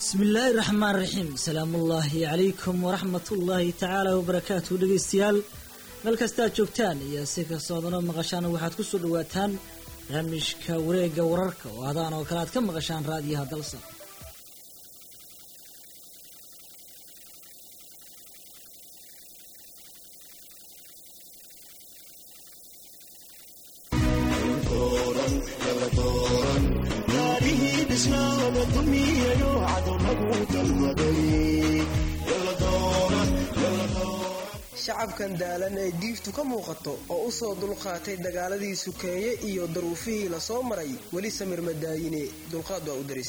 bismi illaahi raxmaan raxiim salaamuullaahi calaykum waraxmatullaahi tacaala wabarakaatu dhegaystayaal meel kastaad joogtaan iyo si kastoodana maqashaan waxaad ku soo dhawaataan barnaamijka wareegga wararka oo adaan oo kale aad ka maqashaan raadiyaha dalsa shacabkan daalan ee diiftu ka muuqato oo u soo dulqaatay dagaaladii sukeeye iyo daruufihii la soo maray weli samir madaayine dulqaad waa u daris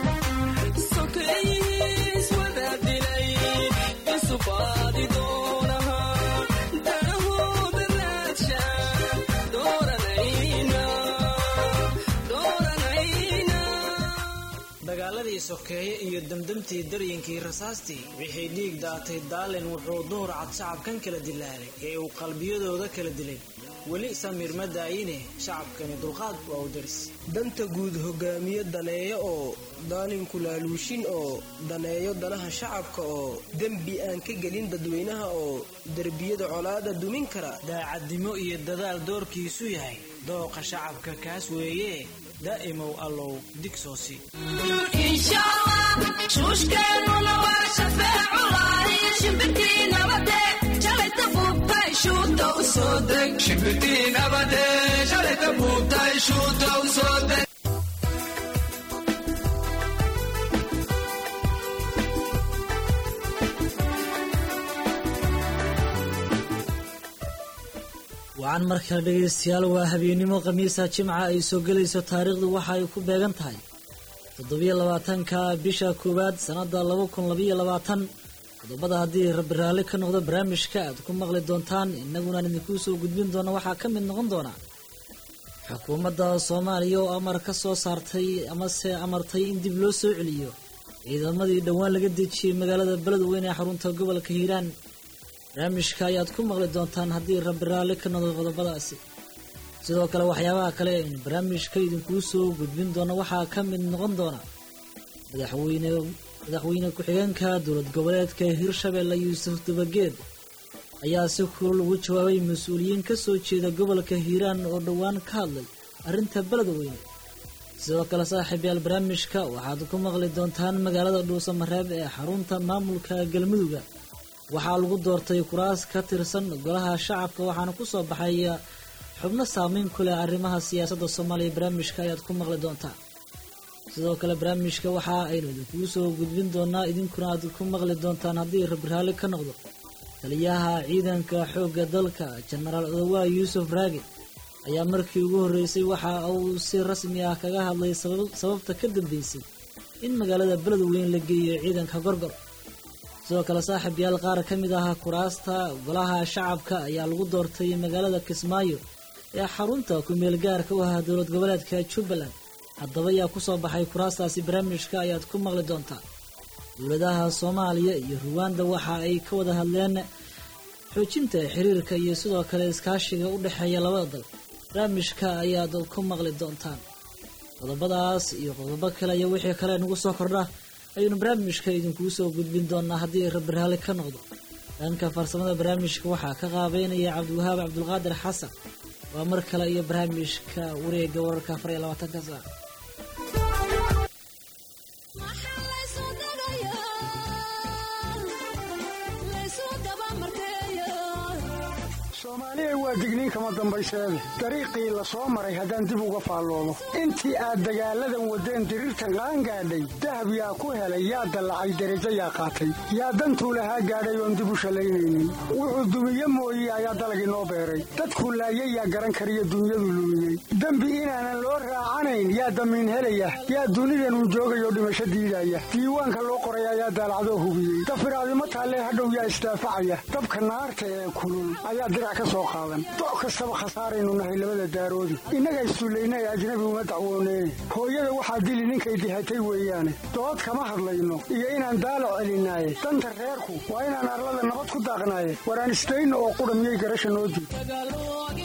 dagaaladii sokeeye iyo damdamtii daryinkii rasaastii wixii dhiig daatay daalin wuxuu duhur cad shacabkan kala dilaalay ee uu qalbiyadooda kala dilay weli samiir ma daayine shacabkani dulqaad waa u daris danta guud hogaamiye daneeyo oo daalinku laaluushin oo daneeyo danaha shacabka oo dembi aan ka gelin dadweynaha oo derbiyada colaada dumin kara daacadnimo iyo dadaal doorkiisu yahay dooqa shacabka kaas weeye daa'imow allow digsoosi shuushkeennuna waa shafeeculaay shimbirtii nabade shalayta buubtay shuuta u soo deg shimbirtii nabade shalayta buubtay shuuta u soo deg wacan mar kale dhegaystayaal waa habeennimo khamiisa jimca ay soo gelayso taariikhdu waxa ay ku beegan tahay toddobiyo labaatanka bisha koowaad sannada laba kun labayo labaatan qodobada haddii rabbi raalli ka noqdo barnaamijka aad ku maqli doontaan innagunaan idinkuu soo gudbin doona waxaa ka mid noqon doona xukuumadda soomaaliya oo amar ka soo saartay amase amartay in dib loo soo celiyo ciidamadii dhowaan laga dejiyey magaalada beledweyne ee xarunta gobolka hiiraan barnaamijka ayaad ku maqli doontaan haddii rabbi raalli ka noqdo qodobadaasi sidoo kale waxyaabaha kale in barnaamijka idinkuu soo gudbin doono waxaa ka mid noqon doona madaxweyne madaxweyne ku-xigeenka dowlad goboleedka hirshabeelle yuusuf dabageed ayaa si kulul ugu jawaabay mas-uuliyiin ka soo jeeda gobolka hiiraan oo dhowaan ka hadlay arrinta beledweyne sidoo kale saaxiibyaal barnaamijka waxaad ku maqli doontaan magaalada dhuusamareeb ee xarunta maamulka galmuduga waxaa lagu doortay kuraas ka tirsan golaha shacabka waxaana ku soo baxay xubno saameyn ku leh arrimaha siyaasadda soomaaliya barnaamijka ayaad ku maqli doontaa sidoo kale barnaamijka waxa aynu idinkuu soo gudbin doonaa idinkuna aad ku maqli doontaan haddii rabbi raalli ka noqdo taliyaha ciidanka xoogga dalka jenaraal odowaa yuusuf raage ayaa markii ugu horreysay waxa uu si rasmi ah kaga hadlay sababta ka dambeysay in magaalada beledweyn la geeyo ciidanka gorgor sidoo kale saaxiib yaal qaar ka mid ah kuraasta golaha shacabka ayaa lagu doortay magaalada kismaayo ee xarunta ku-meel gaarka u ah dowlad goboleedka jubbaland haddaba ayaa kusoo baxay kuraastaasi barnaamijka ayaad ku maqli doontaa dowladaha soomaaliya iyo ruwanda waxa ay ka wada hadleen xoojinta xiriirka iyo sidoo kale iskaashiga u dhexeeya labada dal barnaamijka ayaad ku maqli doontaan qodobadaas iyo qodobo kale iyo wixii kale nagu soo kordha ayaynu barnaamijka idinkuu soo gudbin doonaa haddii rabbi raalli ka noqdo dhanka farsamada barnaamijka waxaa ka qaabeynaya cabdiwahaab cabdulqaadir xasan waa mar kale iyo barnaamijka wareega wararka afar iyo labaatanka saac soomaaliya waa digniin kama dambayseede dariiqii la soo maray haddaan dib uga faalloodo intii aad dagaalladan waddeen diriirtan qaan gaadhay dahab yaa ku helay yaa dallacay derajo yaa qaatay yaa dantuu lahaa gaadhay oon dib u shallaynaynin wuxuu dumiye mooye ayaa dalagii noo beeray dadkuu laayay yaa garan kariyo dunyadu lumiyey dembi inaanan loo raacanayn yaa damiin helaya yaa dunidanuu joogayoo dhimasho diidaya diiwaanka loo qoray ayaa daalacdoo hubiyey dafiraadimo taallee hadhow yaa isdaafacaya dabka naarta ee kulul ayaa doc kastaba khasaaraynu nahay labada daaroodi innaga issullaynae ajnabi uma dacwooneyne hooyada waxaa dili ninkay dihatay weeyaane dood kama hadlayno iyo inaan daalo celinaaye danta reerku waa inaan arlada nabad ku daaqnaaye waraan isdayno oo qudha miyay garasha noo diid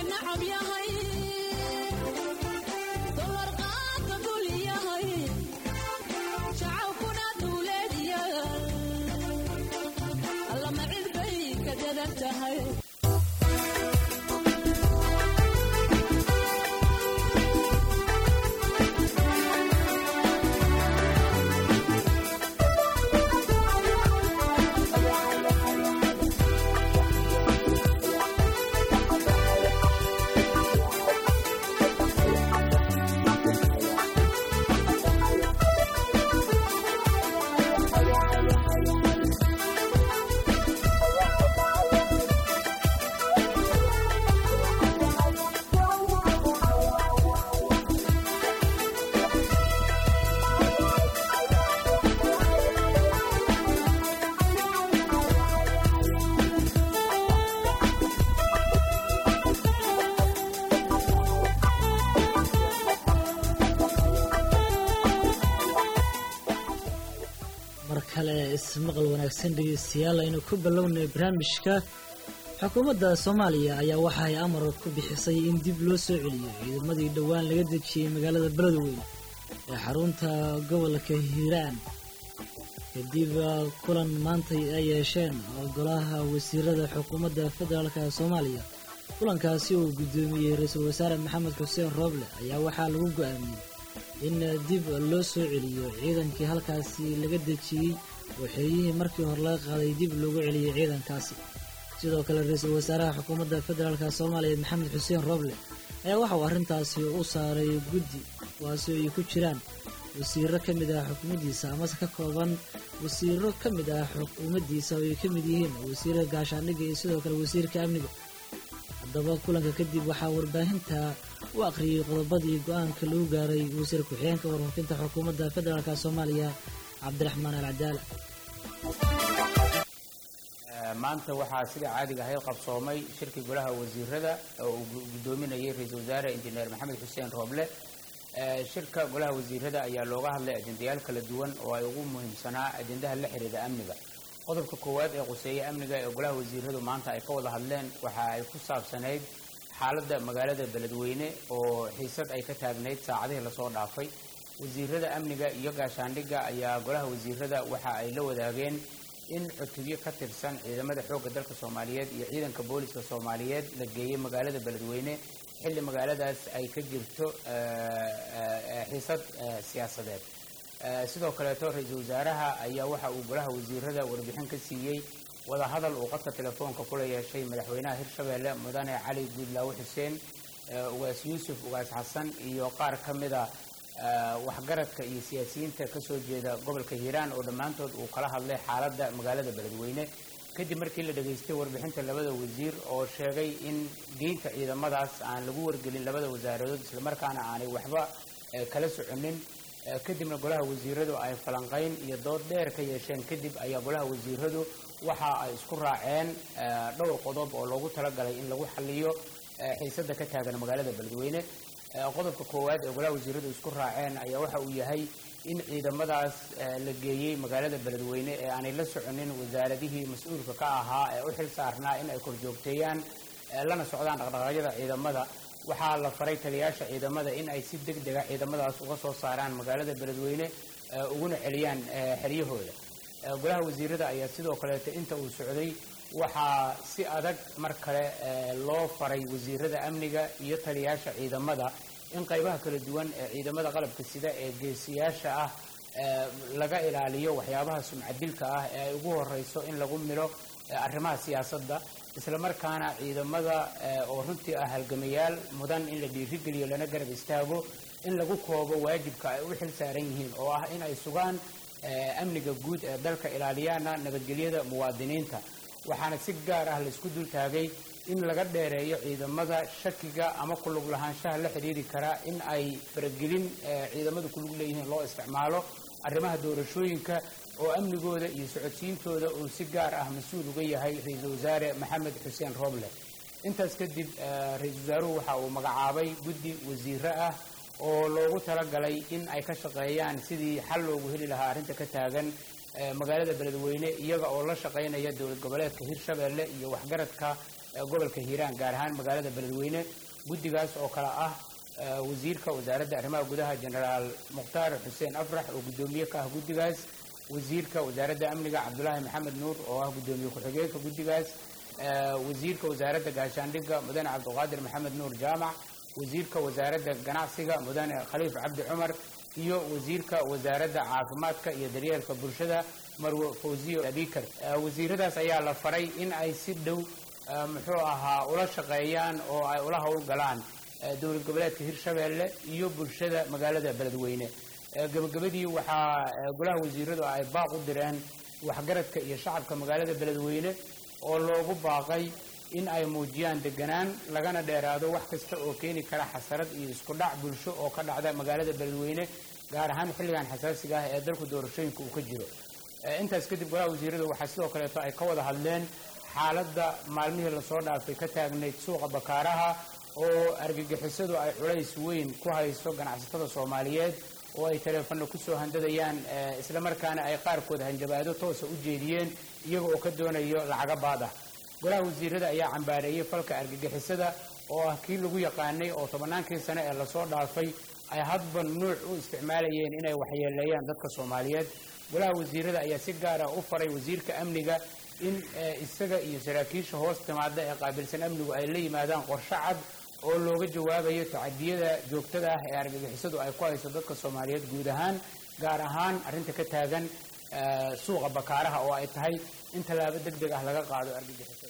tahay mar kale ismaqal wanaagsan dhegeystayaal aynu ku bilownay barnaamijka xukuumadda soomaaliya ayaa waxa ay amar ku bixisay in dib loo soo celiyo ciidamadii dhowaan laga dejiyey magaalada beledweyne ee xarunta gobolka hiiraan kadib kulan maanta ay yeesheen golaha wasiirada xukuumadda federaalk soomaaliya kulankaasi uu guddoomiyey ra-iisul wasaare maxamed xuseen rooble ayaa waxaa lagu go-aamiyey in dib loo soo celiyo ciidankii halkaasi laga dejiyey waxeeyihii markii hore laga qaaday dib loogu celiyey ciidankaasi sidoo kale ra-iisul wasaaraha xukuumadda federaalk soomaaliya maxamed xuseen rooble ayaa waxa uu arrintaasi u saaray guddi kuwaasi ay ku jiraan wasiiro ka mid ah xukuumaddiisa amase ka kooban wasiiro ka mid ah xukuumaddiisa oo ay ka mid yihiin wasiirka gaashaandhigga iyo sidoo kale wasiirka amniga haddaba kulanka kadib waxaa warbaahinta u akhriyey qodobadii go-aanka lagu gaaray wasiir ku-xigeenka warfaafinta xukuumadda federaalk soomaaliya cabdiraxmaan al cadaala maanta waxaa sida caadiga ahayd qabsoomay shirkii golaha wasiirada oo uu guddoominayay ra-iisul wasaare injineer maxamed xuseen rooble shirka golaha wasiirada ayaa looga hadlay ajendayaal kala duwan oo ay ugu muhiimsanaa ajendaha la xiriira amniga qodobka koowaad ee quseeya amniga ee golaha wasiiradu maanta ay ka wada hadleen waxa ay ku saabsanayd xaaladda magaalada beledweyne oo xiisad ay ka taagnayd saacadihii lasoo dhaafay wasiirada amniga iyo gaashaandhigga ayaa golaha wasiirada waxa ay la wadaageen in cutubyo ka tirsan ciidamada xoogga dalka soomaaliyeed iyo ciidanka booliska soomaaliyeed la geeyey magaalada beledweyne xilli magaaladaas ay ka jirto xiisad siyaasadeed sidoo kaleeto ra-iisul wasaaraha ayaa waxa uu golaha wasiirada warbixin ka siiyey wadahadal uu qadka telefoonka kula yeeshay madaxweynaha hirshabeelle mudane cali guudlaawe xuseen ugaas yuusuf ugaas xasan iyo qaar ka mida waxgaradka iyo siyaasiyiinta kasoo jeeda gobolka hiiraan oo dhammaantood uu kala hadlay xaaladda magaalada beledweyne kadib markii la dhageystay warbixinta labada wasiir oo sheegay in geynta ciidamadaas aan lagu wargelin labada wasaaradood islamarkaana aanay waxba kala soconin kadibna golaha wasiiradu ay falanqayn iyo dood dheer ka yeesheen kadib ayaa golaha wasiiradu waxa ay isku raaceen dhowr qodob oo loogu talagalay in lagu xaliyo xiisada ka taagan magaalada beledweyne qodobka koowaad ee golaha wasiiradu isku raaceen ayaa waxa uu yahay in ciidamadaas la geeyey magaalada beledweyne ee aanay la soconin wasaaradihii mas-uulka ka ahaa ee u xil saarnaa in ay korjoogteeyaan lana socdaan dhaqdhaqaaqyada ciidamada waxaa la faray taliyaasha ciidamada in ay si deg dega ciidamadaas uga soo saaraan magaalada beledweyne uguna celiyaan xeryahooda golaha wasiirada ayaa sidoo kaleeto inta uu socday waxaa si adag mar kale loo faray wasiirada amniga iyo taliyaasha ciidamada in qaybaha kala duwan ee ciidamada qalabka sida ee geesiyaasha ah laga ilaaliyo waxyaabaha sumcadilka ah ee ay ugu horeyso in lagu milo arrimaha siyaasadda islamarkaana ciidamada oo runtii ah halgamayaal mudan in la dhiirigeliyo lana garab istaago in lagu koobo waajibka ay u xil saaran yihiin oo ah in ay sugaan amniga guud ee dalka ilaaliyaana nabadgelyada muwaadiniinta waxaana si gaar ah laisku dul taagay in laga dheereeyo ciidamada shakiga ama kulug lahaanshaha la xidhiiri kara in ay faragelin ciidamadu kulug leeyihiin loo isticmaalo arrimaha doorashooyinka oo amnigooda iyo socodsiintooda uu si gaar ah mas-uul uga yahay ra-iisul wasaare maxamed xuseen roble intaas kadib ra-iisul wasaaruhu waxa uu magacaabay guddi wasiiro ah oo loogu talagalay in ay ka shaqeeyaan sidii xal loogu heli lahaa arrinta ka taagan magaalada beledweyne iyaga oo la shaqaynaya dowlad goboleedka hirshabeelle iyo waxgaradka gobolka hiiraan gaar ahaan magaalada beledweyne guddigaas oo kale ah wasiirka wasaaradda arrimaha gudaha jenaraal mukhtaar xuseen afrax oo guddoomiye ka ah guddigaas wasiirka wasaaradda amniga cabdulaahi maxamed nuur oo ah guddoomiye ku-xigeenka guddigaas wasiirka wasaaradda gaashaandhigga mudane cabdiqaadir maxamed nuur jaamac wasiirka wasaaradda ganacsiga mudane khaliif cabdi cumar iyo wasiirka wasaaradda caafimaadka iyo daryeelka bulshada marwe fawziyo abikar wasiiradaas ayaa la faray in ay si dhow muxuu ahaa ula shaqeeyaan oo ay ula howlgalaan dowlad goboleedka hirshabeelle iyo bulshada magaalada beledweyne gabagabadii waxaa golaha wasiiradu ay baaq u direen waxgaradka iyo shacabka magaalada beledweyne oo loogu baaqay in ay muujiyaan deganaan lagana dheeraado wax kasta oo keeni kara xasarad iyo isku dhac bulsho oo ka dhacda magaalada beledweyne gaar ahaan xilligan xasaasiga ah ee dalku doorashooyinka uu ka jiro intaas kadib golaha wasiiradu waxaa sidoo kaleeto ay ka wada hadleen xaaladda maalmihii lasoo dhaafay ka taagnayd suuqa bakaaraha oo argagixisadu ay culays weyn ku hayso ganacsatada soomaaliyeed oo ay taleefanno kusoo handadayaan islamarkaana ay qaarkood hanjabaado toosa u jeediyeen iyaga oo ka doonayo lacaga baad ah golaha wasiirada ayaa cambaareeyey falka argagixisada oo ah kii lagu yaqaanay oo tobannaankii sane ee lasoo dhaafay ay hadba nuuc u isticmaalayeen inay waxyeeleeyaan dadka soomaaliyeed golaha wasiirada ayaa si gaara u faray wasiirka amniga in isaga iyo saraakiisha hoos timaada ee qaabilsan amnigu ay la yimaadaan qorshe cad oo looga jawaabayo tacadiyada joogtada ah ee argagixisadu ay ku hayso dadka soomaaliyeed guud ahaan gaar ahaan arrinta ka taagan suuqa bakaaraha oo ay tahay in tallaabo deg deg ah laga qaado argagixisada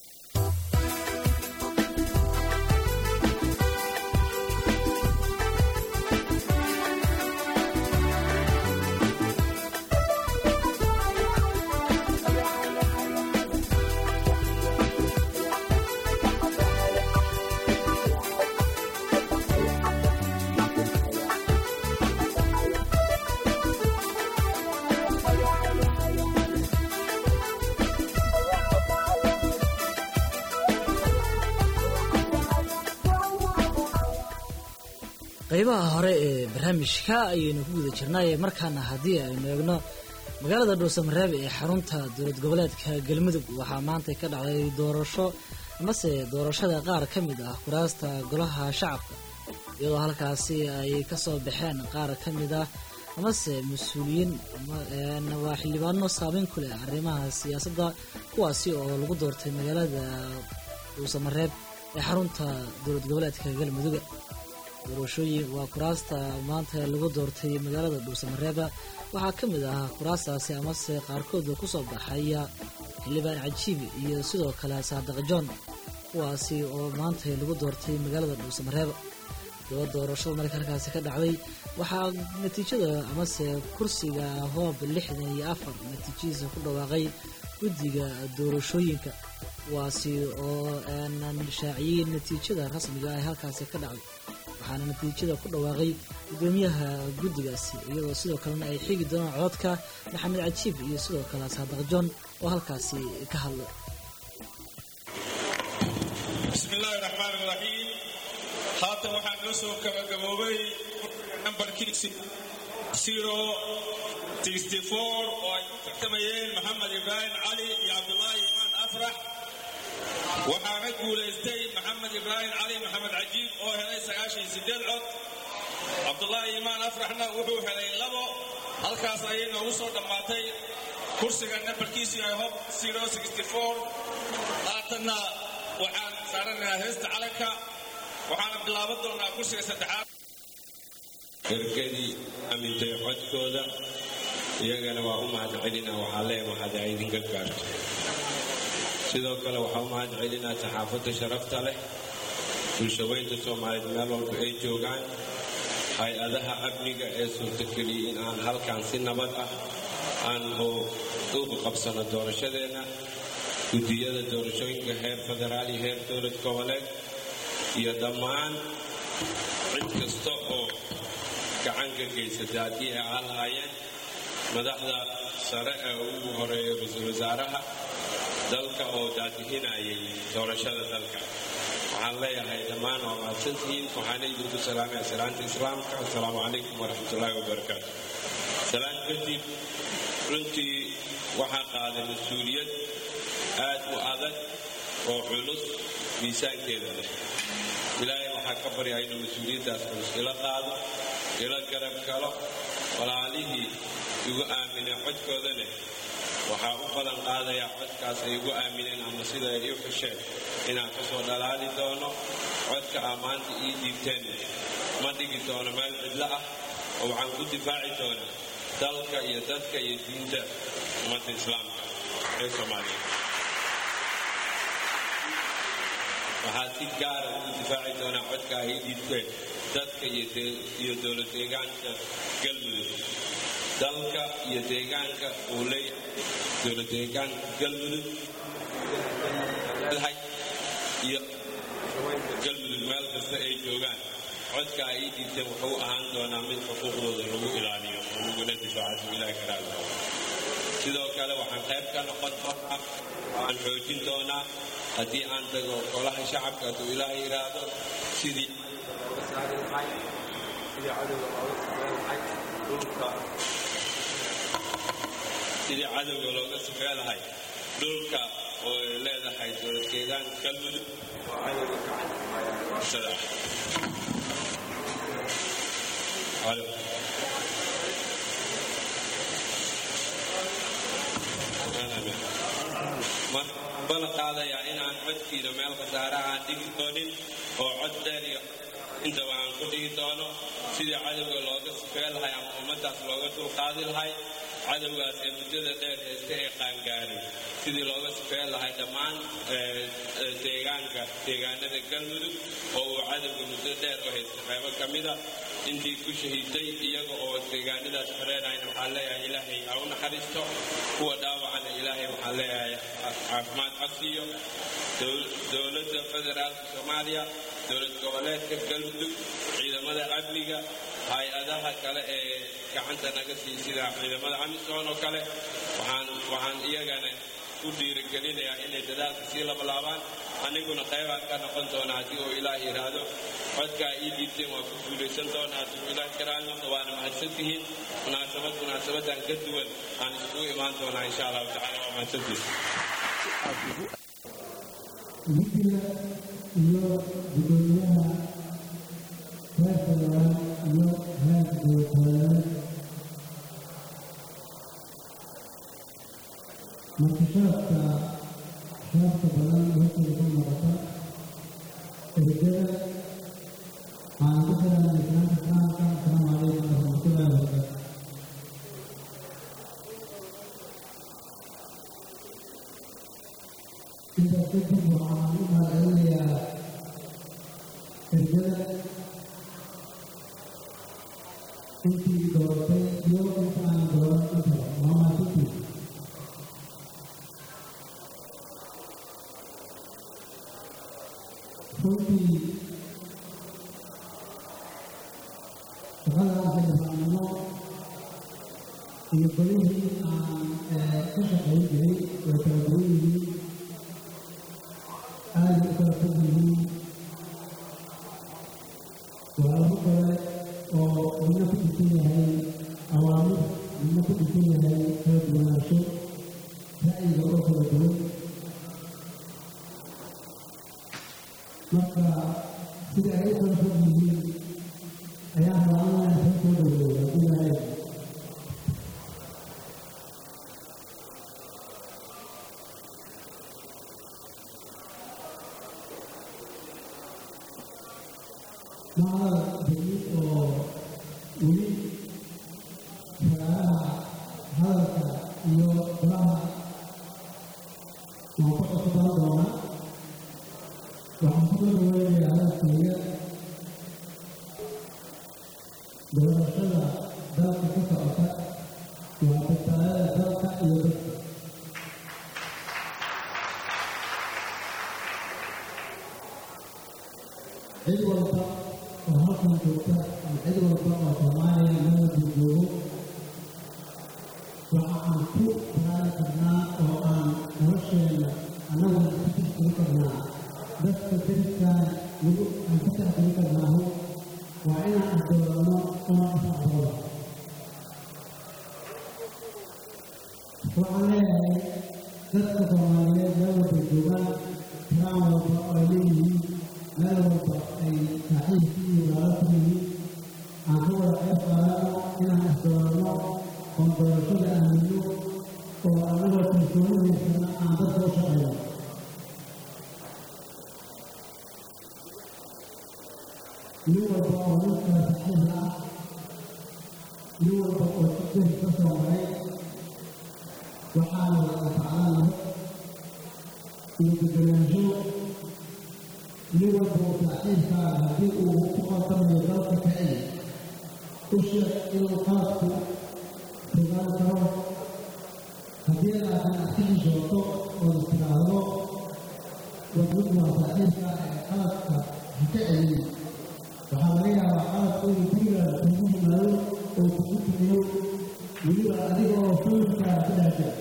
qaybaha hore ee barnaamijka ayaynu ku guda jirnay markaana haddii aynu eegno magaalada dhuusamareeb ee xarunta dowlad goboleedka galmudug waxaa maanta ka dhacday doorasho amase doorashada qaar ka mid ah kuraasta golaha shacabka iyadoo halkaasi ay kasoo baxeen qaar ka mid ah amase mas-uuliyiin waa xildhibaano saameyn ku leh arrimaha siyaasadda kuwaasi oo lagu doortay magaalada dhuusamareeb ee xarunta dowlad goboleedka galmuduga doorashooyin waa kuraasta maanta lagu doortay magaalada dhuusamareeba waxaa ka mid ah kuraastaasi amase qaarkooda kusoo baxaya xildhibaan cajiib iyo sidoo kale saadiq john kuwaasi oo maanta lagu doortay magaalada dhuusamareeba daba doorashada marka halkaasi ka dhacday waxaa natiijada amase kursiga hoob lixdan iyo afar natiijadiisa ku dhawaaqay guddiga doorashooyinka kuwaasi oo shaaciyey natiijada rasmiga ah ee halkaasi ka dhacday waxaana natiijada ku dhawaaqay gudoomiyaha guddigaasi iyadoo sidoo kalena ay xigi doonaan cododka maxamed cajiib iyo sidoo kale saadiq john oo halkaasi ka hadlay bismi illaahi raxmaan iraxiim haatan waxaa noo soo gabagaboobay nambarkiisi zero sixty four oo ay ku tartamayeen maxamed ibraahim cali iyo cabdulaahi imaan afrax waxaana guulaystay maxamed ibraahim cali maxamed cajiib oo helay sagaashan iyo sideed cod cabdulaahi imaan afraxna wuxuu helay labo halkaas ayay noogu soo dhammaatay kursiga nambarkiisu yahay hob zero sixty four haatanna waxaan saaranaynaa heesta calanka waxaana bilaaban doonaa kursiga saddexaad ergadii amintay codkooda iyagana waa u mahad celina waxaa leeya mahad idinka gaarto sidoo kale waxaa u mahad celinaa saxaafadda sharafta leh bulshaweynta soomaaliyeed meel walba ay joogaan hay-adaha amniga ee suurtageliyey in aan halkan si nabad ah aan uga qabsano doorashadeenna guddiyada doorashooyinka heer federaal iyo heer dowlad goboleed iyo dhammaan cid kasta oo gacan ka geysatay haddii ay aan lahaayeen madaxda sare ee ugu horeeya ra-iisul wasaaraha dalka oo daadihinayay doorashada dalka waxaan leeyahay dhammaan waa mahadsantihiin waxaana idinku salaamaya salaanta islaamka assalaamu calaykum waraxmatullaahi wabarakaatu salaan kadib runtii waxaa qaaday mas-uuliyad aad u adag oo culus miisaankeeda leh ilaahay waxaa ka baryaa inuu mas-uuliyaddaas culus ila qaado ila garab galo walaalihii igu aaminay codkooda leh waxaa u balan qaadayaa codkaas ay igu aamineen ama sida ay ii xusheen inaan ka soo dhalaali doono codka aa maanta ii dhiibteen ma dhigi doono meel cidlo ah oo waxaan ku difaaci doonaa dalka iyo dadka iyo diinta ummadda islaamka ee soomaaliya waxaa si gaara ugu difaaci doonaa codka ay ii dhiibteen dadka iyo dowlad deegaanka galmudug dalka iyo deegaanka uu leeyahay dowlad deegaanka galmudug iyo galmudug meel kasta ay joogaan codka ay ii dhiibteen wuxuu ahaan doonaa mid xuquuqdooda lagu ilaaliyo oo laguna difaaco si ilaahi karaada sidoo kale waxaan qayb ka noqon doonaa waxaan xoojin doonaa haddii aan tago golaha shacabka hadduu ilaaha yidhaahdo sidii sidii cadowga looga sifee lahay dhulka oo ay leedahay dowlad deegaanka galmudug oo cadowga gacantada markaan balan qaadayaa inaan codkiina meel khasaara aan dhigi doonin oo cod dheer iyo intaba aan ku dhigi doono sidii cadowga looga sifee lahay ama ummaddaas looga dulqaadi lahay cadowgaas ee muddada dheer haysta ee qaangaarin sidii looga sifeen lahay dhammaan deegaanka deegaanada galmudug oo uu cadowga muddo dheer u haysta qaybo ka mida intii ku shahiiday iyaga oo deegaanadaas xoreenayna waxaan leeyahay ilaahay ha u naxariisto kuwa dhaawacana ilaahay waxaan leeyahay caafimaad codsiiyo dowladda federaalka soomaaliya dowlad goboleedka galmudug ciidamada amniga hay-adaha kale ee gacanta naga sii sida ciidamada amisom oo kale waxaan iyagana u dhiirigelinayaa inay dadaalka sii labalaabaan aniguna qaybaan ka noqon doona haddii uu ilaah yidhaahdo codkaa ii dhiibteen waa ku guulaysan doona haddii uu ilaah karaanoqdo waana mahadsantihiin munaasabad munaasabadan ka duwan aan isugu imaan doonaa insha allahu tacala waa mahadsantiis guddiga iyo gudoomiyaha heer federaal iyo heer dowladgoboleed markashaadka shaabka badan hortooda ka muuqata ergada waxaan ku xiran islaamka islaamka asalaamu calaykum waraxmatullahi wabarakaatu intaas kadib waxaan u mahadcelinayaa ergada intii dooratay iyo inta aan dooran intaba waa mahadsantii runtii shaqadan xildhibaannimo iyo golihii aan ka shaqayn jiray way kala duwan yihiin aada u kala fog yihiin waa labo gole oo midna ku dhisan yahay awaamir midna ku dhisan yahay kala duwanaansho ra'yiga oo kala duwan marka sida ay u kala fog yihiin ayaan rabaa inaan soo soo dhaweeyo haddii lahayd macada degmid oo weli fagaaraha hadalka iyo golaha waan ku cusbaan doona waxaan ku soo dhaweynayaa hadalkeyga doorashada dalka ka socota waa badbaadada dalka iyo dadka cid walba oo halkan joogta ama cid walba oo soomaaliya meelku joogo waxa aan ku baraari karnaa oo aan nolosheenna annaguna ku tixgeli karnaa dadka deriskaan lagu aan ku tixgeli karnaahu waa inaan isdooranno una isaqbalo waxaan leeyahay dadka soomaaliyeed meel walba joogaan kiraan walba oo ay leeyihiin meel walba ay saaxiibkii iyo walaalo ku yihiin aan ka wada qayb qaadano inaan isdooranno oon doorashada aamino oo annagoo kalsoonidiisana aan dadka u shaqayno nin walba oo ninkaa saxiixa ah nin walba oo jidkii ka soo maray waxaana la anfaclanahay iyo deganaansho nin walba oo saaxiibkaa haddii uu ku qaldamayo dalka ka celi u sheeg inuu qaladku fogaan karo haddii laakiin aad ka xishooto ood istiraahdo wadmid waa saaxiibka ee qaladka ha ka celin waxaa laga yaabaa qaladku inuu gurigaada kugu yimaado oo kugu tumiyo weliba adiga oo familkaa ku dhex jira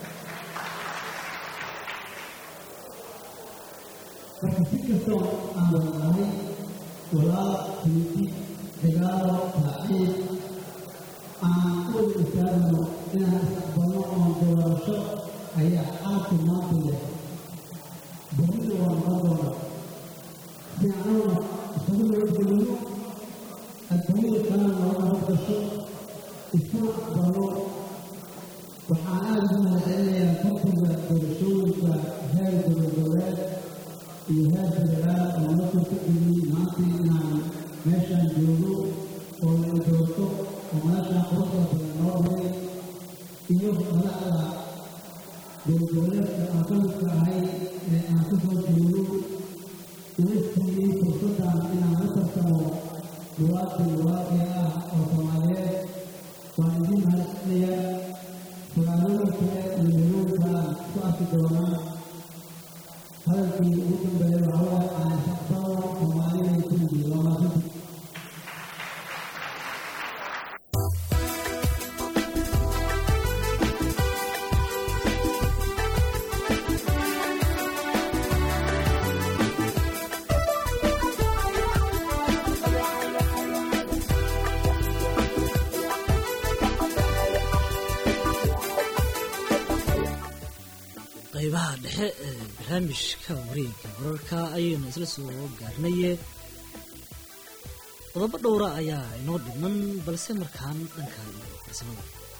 marka si kastoo aan wadanahay walaal tiiti dagaalo saaxiib aan u wada istaagno inaan isaqbalno oon doorasho ayaa xaalku maanta leh berrina waa noqon doona si anaguna isagu nabadgelino adduunyada kalena nooga nabadgasho isuna aqbalno waxaan aada ugu mahadcelinayaa tartiga doorashooyinka heer dowladoleed iyo heer federaal oo la suurtageliyey maantii inaan meeshaan joogo oo la doorto oo meeshaan quruxda badan noo maray iyo madaxda dowladoleedka aan ka midka ahay ee aan ka soo jeedo ina siiyey fursaddan inaan la tartamo muwaadin muwaadin ah oo soomaaliyeed waan idiin mahadcelinayaa sagaalooyin kale iyo milooyinkaan ku arki doonaa hadalkii ugu dambeeya waxaa waaye aan shaqsano soomaalida kulligii waa maasanti qaybaha dhexe ee barnaamijka wareegga wararka ayaynu isla soo gaarnaye qodobo dhowra ayaa inoo dhiman balse markaan dhanka iyo farsamada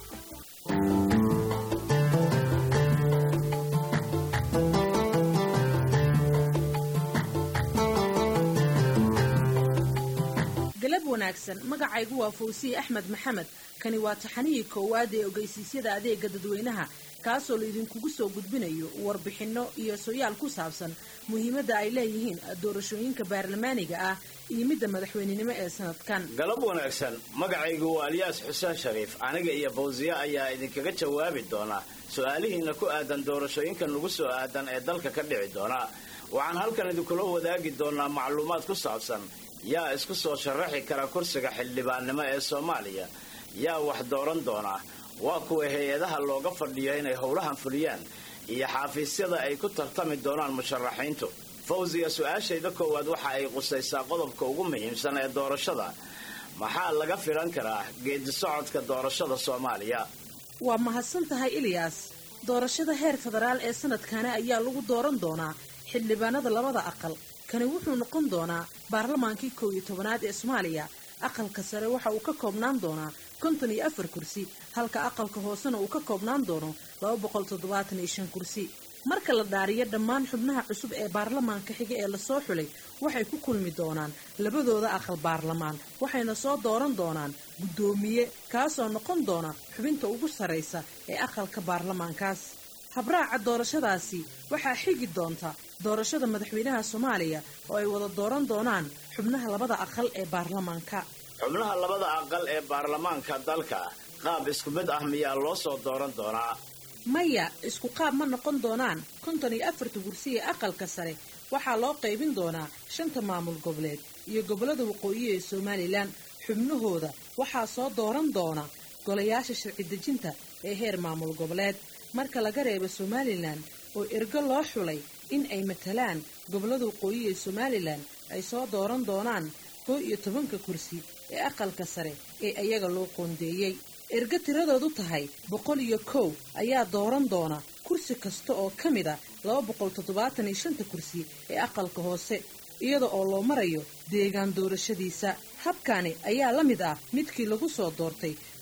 galab wanaagsan magacaygu waa fawsiye axmed maxamed kani waa taxanihii koowaad ee ogeysiisyada adeega dadweynaha kaasoo laydinkugu soo gudbinayo warbixinno iyo soyaal ku saabsan muhiimadda ay leeyihiin doorashooyinka baarlamaaniga ah iyo midda madaxweynenimo ee sanadkan galab wanaagsan magacaygu waa alyaas xuseen shariif aniga iyo fawsiye ayaa idinkaga jawaabi doona su-aalihiina ku aadan doorashooyinka nagu soo aadan ee dalka ka dhici doona waxaan halkan idinkula wadaagi doonaa macluumaad ku saabsan yaa isku soo sharaxi kara kursiga xildhibaannimo ee soomaaliya yaa wax dooran doona waa kuwa hay-adaha looga fadhiyo inay howlahan fuliyaan iyo xaafiisyada ay ku tartami doonaan musharaxiintu fawsiga su-aashayda koowaad waxa ay qusaysaa qodobka ugu muhiimsan ee doorashada maxaa laga filan karaa geedi socodka doorashada soomaaliya waa mahadsan tahay ilyaas doorashada heer federaal ee sanadkani ayaa lagu dooran doonaa xildhibaanada labada aqal kani wuxuu noqon doonaa baarlamaankii kow iyo tobanaad ee soomaaliya aqalka sare waxa uu ka koobnaan doonaa konton iyo afar kursi halka aqalka hoosena uu ka koobnaan doono laba boqol toddobaatan iyo shan kursi marka la dhaariyo dhammaan xubnaha cusub ee baarlamaanka xiga ee lasoo xulay waxay ku kulmi doonaan labadooda aqal baarlamaan waxayna soo dooran doonaan guddoomiye kaasoo noqon doona xubinta ugu sarraysa ee aqalka baarlamaankaas habraaca doorashadaasi waxaa xigi doonta doorashada madaxweynaha soomaaliya oo ay wada dooran doonaan xubnaha labada aqal ee baarlamaanka xubnaha labada aqal ee baarlamaanka dalka qaab isku mid ah miyaa loo soo dooran doonaa maya isku qaab ma noqon doonaan konton iyo afarta kursi ee aqalka sare waxaa loo qaybin doonaa shanta maamul goboleed iyo gobollada waqooyi ee somalilan xubnahooda waxaa soo dooran doona golayaasha sharci dejinta ee heer maamul goboleed marka laga reebo somalilan oo ergo loo xulay in ay matalaan gobollada waqooyi ee somalilan ay soo dooran doonaan koo iyo tobanka kursi ee aqalka sare ee ayaga loo qoondeeyey ergo tiradoodu tahay boqol iyo kow ayaa dooran doona kursi kasta oo ka mid a laba boqol toddobaatan iyo shanta kursi ee aqalka hoose iyada oo loo marayo deegaan doorashadiisa habkani ayaa la mid ah midkii lagu soo doortay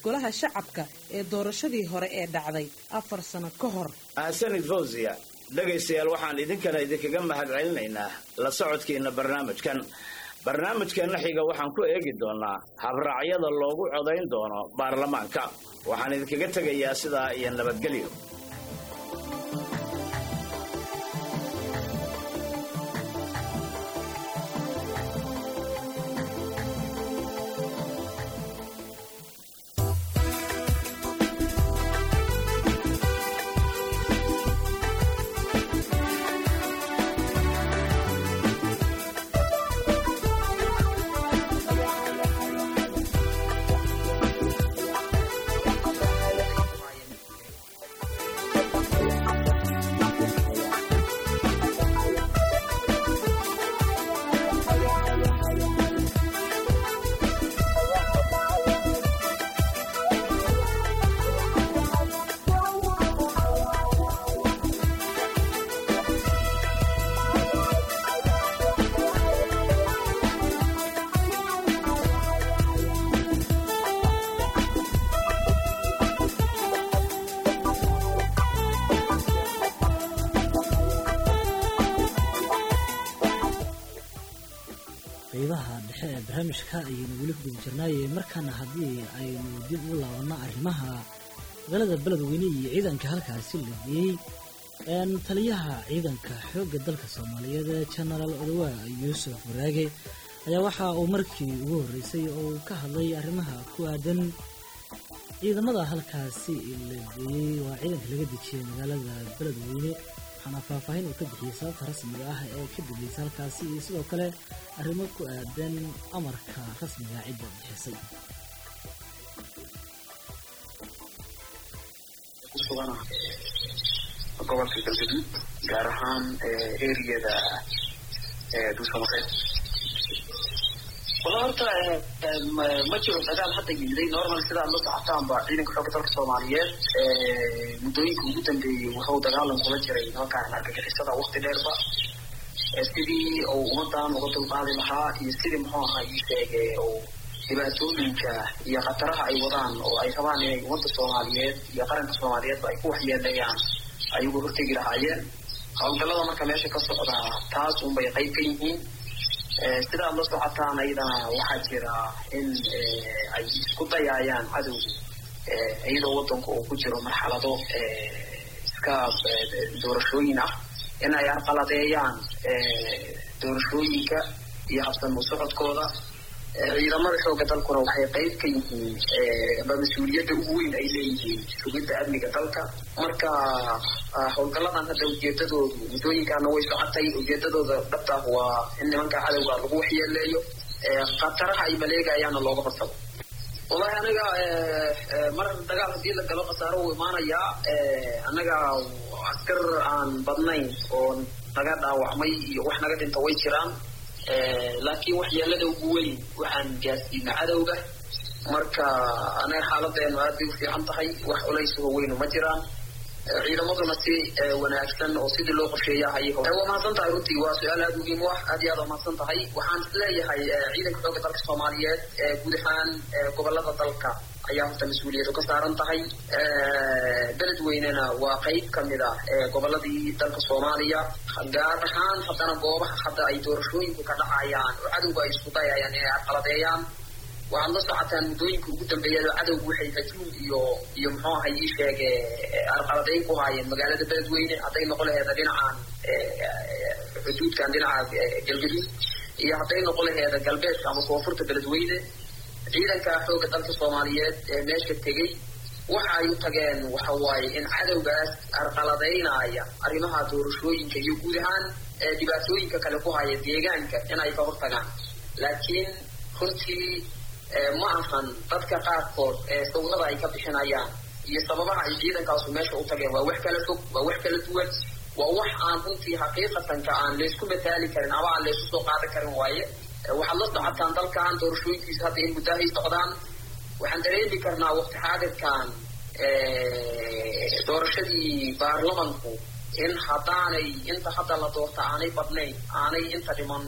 golaha shacabka ee doorashadii hore ee dhacday afar sano ka hor ahsanid fawziya dhegaystayaal waxaan idinkana idinkaga mahad celinaynaa la socodkiina barnaamijkan barnaamijkeenna xiga waxaan ku eegi doonaa habraacyada loogu codayn doono baarlamaanka waxaan idinkaga tegayaa sidaa iyo nabadgelyo qeybaha dhexe ee barnaamijka ayaynu weli ku guda jirnaaye markaana haddii aynu dib u laabanno arrimaha magaalada beledweyne iyo ciidanka halkaasi la geeyey taliyaha ciidanka xoogga dalka soomaaliyeed ee jenaraal odawaa yuusuf waraage ayaa waxa uu markii ugu horreysay oo uu ka hadlay arrimaha ku aadan ciidamada halkaasi la geeyey waa ciidanka laga dejiyey magaalada beledweyne waxaana faahfaahin uu ka bixiyey sababta rasmiga ah ee ka dambeysay halkaasi iyo sidoo kale arrimo ku aadan amarka rasmiga cidda bixisay kusugana gobolka galgaduud gaar ahaan eriyada duusamareed wala horta ma jiro dagaal hadda yimiday normal sidaad la socotaanba ciidanka xoogga dalka soomaaliyeed muddooyinka ugu dambeeyey wuxuu dagaalan kula jiray halkaan argagixisada waqti dheerba sidii uu ummadan uga dulqaadi lahaa iyo sidii muxuu ahaa ii sheege uu dhibaatooyinka iyo khataraha ay wadaan oo ay rabaan inay ummadda soomaaliyeed iyo qaranka soomaaliyeedba ay ku waxyeeleeyaan ay uga hortegi lahaayeen howlgallada marka meesha ka socdaa taas unbay qayb ka yihiin sidaad la socotaan ayadana waxaa jira in ay isku dayaayaan cadowgu iyadoo waddanku uu ku jiro marxalado iska doorashooyin ah in ay arqaladeeyaan doorashooyinka iyo habsamo socodkooda ciidamada xooga dalkuna waxay qayb ka yihiin ba mas-uuliyadda ugu weyn ay leeyihiin sugidda amniga dalka marka howlgalladan hadda ujeedadoodu muddooyinkaana way socotay ujeedadooda dhabta ah waa in nimanka cadowga lagu waxyeeleeyo khataraha ay maleegayaana looga barsado wallahi aniga mar dagaal haddii la galo khasaaro wuu imaanayaa annaga askar aan badnayn oo naga dhaawacmay iyo wax naga dhinta way jiraan laakiin waxyeelada ugu weyn waxaan gaarsiina cadowga marka anaga xaaladeenu aad bay u fiican tahay wax culaysuho weynu ma jiraan ciidamaduna si wanaagsan oo sidii loo qorsheeya ayay waa mahadsan tahay runtii waa su-aal aada muhiim u ah aad iyo aad waa mahadsan tahay waxaan isleeyahay ciidanka xooga dalka soomaaliyeed guud ahaan gobolada dalka ayaa horta mas-uuliyadu ka saaran tahay beledweynena waa qayb kamid ah goboladii dalka soomaaliya gaar ahaan haddana goobaha hadda ay doorashooyinku ka dhacayaan oo cadowga ay isku dayayaan inay arqaladeeyaan waxaad la socotaan muddooyinka ugu dambeeyada cadowgu waxay hajuum iyo iyo muxuu ahay ii sheege arqaladeyn ku haayeen magaalada beledweyne hadday noqon laheeda dhinacan xuduudkan dhinaca galgaduud iyo hadday noqon laheeda galbeedka ama koonfurta beledweyne ciidanka xoogga dalka soomaaliyeed ee meesha tegey waxa ay u tageen waxa waaye in cadowgaas arqaladeynaya arrimaha doorashooyinka iyo guud ahaan dhibaatooyinka kale ku haya deegaanka in ay ka hortagaan laakiin runtii ma ahan dadka qaarkood ee sawirada ay ka bixinayaan iyo sababaha ay ciidankaasu meesha u tageen waa wax kala fog waa wax kala duwan waa wax aan runtii xaqiiqatanka aan laysku mataali karin ama aan laysku soo qaadan karin waaye waxaad la socotaan dalkan doorashooyinkiisa hadda in muddahay socdaan waxaan dareemi karnaa waqti xaadirkan doorashadii baarlamanku in haddaanay inta hadda la doorta aanay badnayn aanay inta dhiman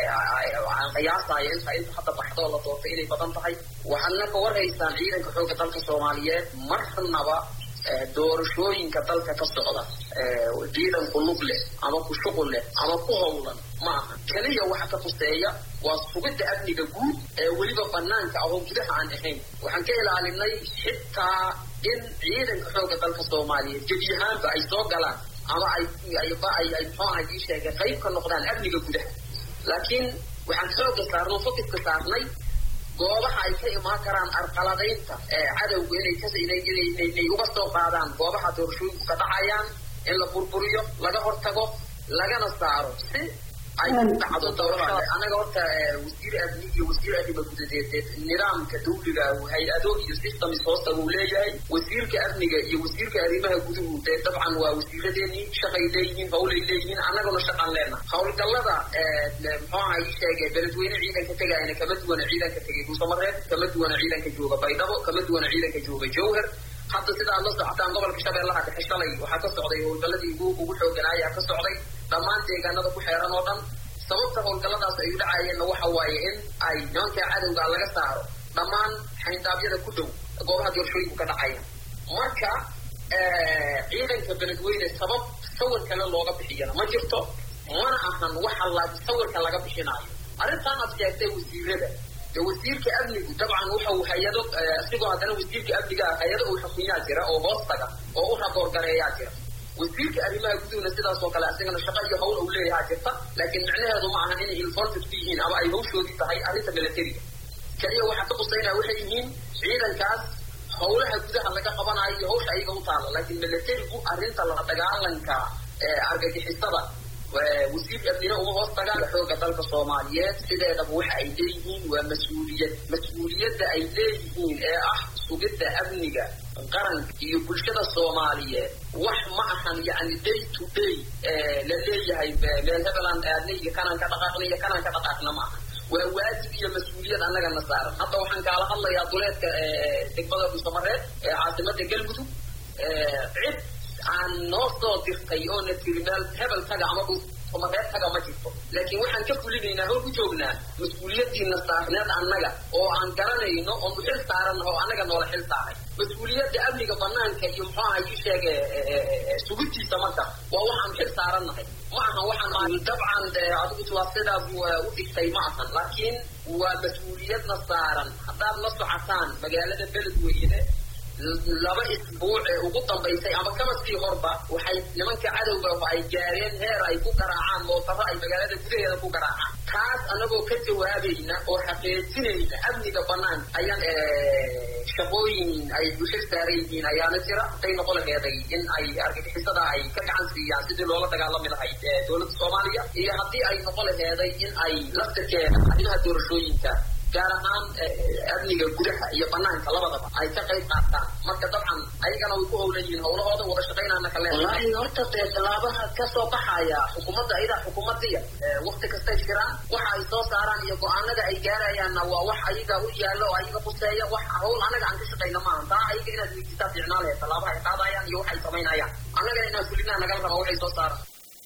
aan qiyaasayo inta inta hadda baxdoo la doorta inay badan tahay waxaadna ka warhaysaan ciidanka xoogga dalka soomaaliyeed marnaba doorashooyinka dalka ka socda ciidan ku lug leh ama ku shuqul leh ama ku howlan ma aha keliya waxa ka fuseeya waa sugidda amniga guud ee weliba banaanka ahoo gudaha aan ahayn waxaan ka ilaalinay xitaa in ciidanka xoogga dalka soomaaliyeed gebi ahaanba ay soo galaan ama ay ayba ay ay muxuu aha ii sheegay qayb ka noqdaan amniga gudaha laakiin waxaan xooga saarnay fokiska saarnay goobaha ay ka imaan karaan arqaladaynta cadowga inay ka inay inay inay uga soo qaadaan goobaha doorashooyinku ka dhacayaan in la burburiyo laga hortago lagana saaro si ay u dhacdo doorashada anaga horta wasiir amni iyo wasiir arrima gudadeed nidaamka dawliga hay-ado iyo systems hoosta uu leeyahay wasiirka amniga iyo wasiirka arrimaha guduhu dee dabcan waa wasiiradeenii shaqay leeyihiin howlay leeyihiin annaguna shaqan leena howlgallada muxuu aha ii sheegay beledweyne ciidanka tegayana kama duwana ciidanka tegay guusamareed kama duwana ciidanka jooga baydhabo kama duwana ciidanka jooga jowhar hadda sidaad la socotaan gobolka shabeellaha dhexe shalay waxaa ka socday howlgalladii ugu ugu xooganaayaa ka socday dhammaan deegaanada ku xeeran oo dhan sababta howlgalladaas ay u dhacayeenna waxa waaye in ay nimanka cadowga laga saaro dhammaan xayndaabyada ku dhow goobaha doorashooyinku ka dhacaya marka ciidanka beledweyne sabab sawir kale looga bixiyana ma jirto mana ahan waxa la sawirka laga bixinaayo arrintaan aad sheegtay wasiirada dee wasiirka amnigu dabcan wuxuu hay-ado isigoo haddana wasiirka amniga hay-ado uu xukunyaa jira oo hoostaga oo u raboorgareeyaa jira wasiirka arrimaha guduhna sidaas oo kale isagana shaqa iyo hawl uu leeyahaa jirta laakiin micnaheedu ma ahan inay involved ku yihiin ama ay hawshoodii tahay arrinta militariga keliya waxaa ka qusaynaya waxay yihiin ciidankaas howlaha gudaha laga qabanayo iyo hawsha ayaga u taala laakiin militarigu arrinta la dagaalanka argagixisada wasiir amnina uma hoos tagaan xooga dalka soomaaliyeed sideedaba waxa ay leeyihiin waa mas-uuliyad mas-uuliyadda ay leeyihiin ee ah sugidda amniga qaranka iyo bulshada soomaaliyeed wax ma ahan yani day to day la leeyahay meel hebeland aadna iyo kanaan ka dhaqaaqna iyo kanaan ka dhaqaaqna ma aha waa waajib iyo mas-uuliyad annagana saaran hadda waxaan kaala hadlayaa duleedka degmada dhuusamareed ee caasimada galmudug cid aan noo soo dirtay oo na tiri meel hebel taga ama dhuusamareed taga ma jirto laakiin waxaan ka fulinaynaa hor ku joognaa mas-uuliyadiina saarneed annaga oo aan garanayno oon u xil saaran oo annaga noola xil saaray mas-uuliyadda amniga banaanka iyo muxuu aha ii sheege sugidtiisa marka waa waxaan xil saarannahay ma ahan waxaan dabcan adigu waa sidaas u dhigtay ma ahan laakiin waa mas-uuliyadna saaran haddaad la socotaan magaalada beledweyne laba isbuuc ee ugu dambaysay ama kama sii horba waxay nimanka cadowga ay gaareen heer ay ku garaacaan mootaro ay magaalada gudaheeda ku garaacaan taas anagoo ka jawaabayna oo xaqiijinayna amniga banaan ayaan shaqooyin ay bushir saaran yihiin ayaana jira hadday noqon laheeday in ay argagixisada ay ka gacan siiyaan sidii loola dagaalami lahayd dowladda soomaaliya iyo haddii ay noqon laheeday in ay laftirkeeda arrimaha doorashooyinka gaar ahaan amniga gudaha iyo banaanka labadaba ay ka qayb qaataan marka dabcan ayagana way ku howlan yihiin howlahooda wada shaqaynaana kale wallaahi horta dee tallaabaha ka soo baxaya xukuumadda ayadaa xukuumadiya wakti kastay jiraan waxa ay soo saaraan iyo go-aanada ay gaarayaanna waa wax ayaga u yaalla oo ayaga quseeya wax hawl annaga aan ka shaqayna maaha taa ayaga inaad weydiisaa fiicnaa lehe tallaabaha ay qaadayaan iyo waxay samaynayaan annagana inaan fulinaa nagala raba waxay soo saaraan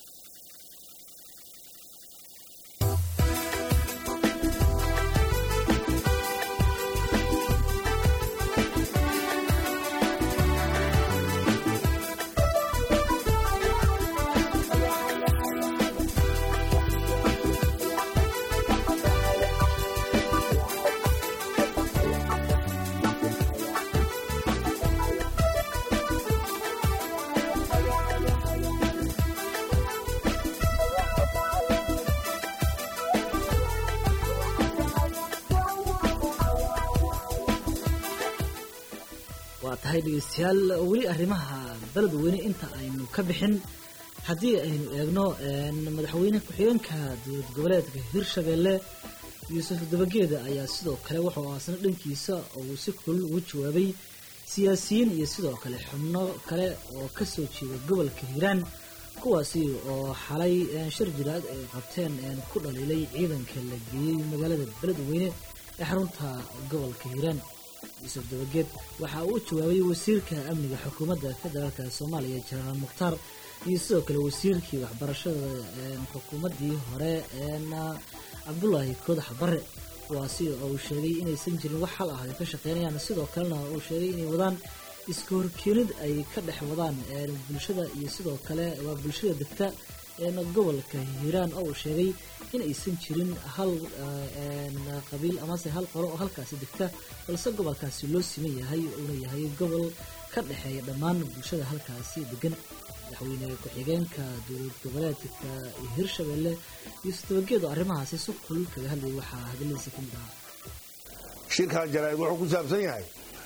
waa tahay dhegeystayaal weli arrimaha beledweyne inta aynu ka bixin haddii aynu eegno madaxweyne ku-xigeenka dowlad goboleedka hirshabeelle yuusuf dabageeda ayaa sidoo kale wuxuu aasna dhankiisa uu si kulul ugu jawaabay siyaasiyiin iyo sidoo kale xubno kale oo kasoo jeeda gobolka hiiraan kuwaasi oo xalay shir jiraad ay qabteen ku dhaliilay ciidanka la geeyey magaalada beledweyne ee xarunta gobolka hiiraan yuusuf dabageed waxa uu u jawaabay wasiirka amniga xukuumadda federaalka soomaaliya jenaraal mukhtaar iyo sidoo kale wasiirkii waxbarashada xukuumaddii hore cabdulaahi koodax bare kuwaasi oo uu sheegay inaysan jirin wax xal ah ay ka shaqeynayaan sidoo kalena uu sheegay inay wadaan iska horkeenid ay ka dhex wadaan bulshada iyo sidoo kale waa bulshada degta gobolka hiiraan oo uu sheegay in aysan jirin hal qabiil amase hal qolo oo halkaasi degta balse gobolkaasi loo siman yahay uuna yahay gobol ka dhexeeya dhammaan bulshada halkaasi degan madaxweyne ku-xigeenka dowlad goboleedka hirshabelle yuusuf dabageed oo arrimahaasi si kulul kaga hadlayay waxaa hadaladiisa ka mid ahaa shirkan jaraa'id wuxuu ku saabsan yahay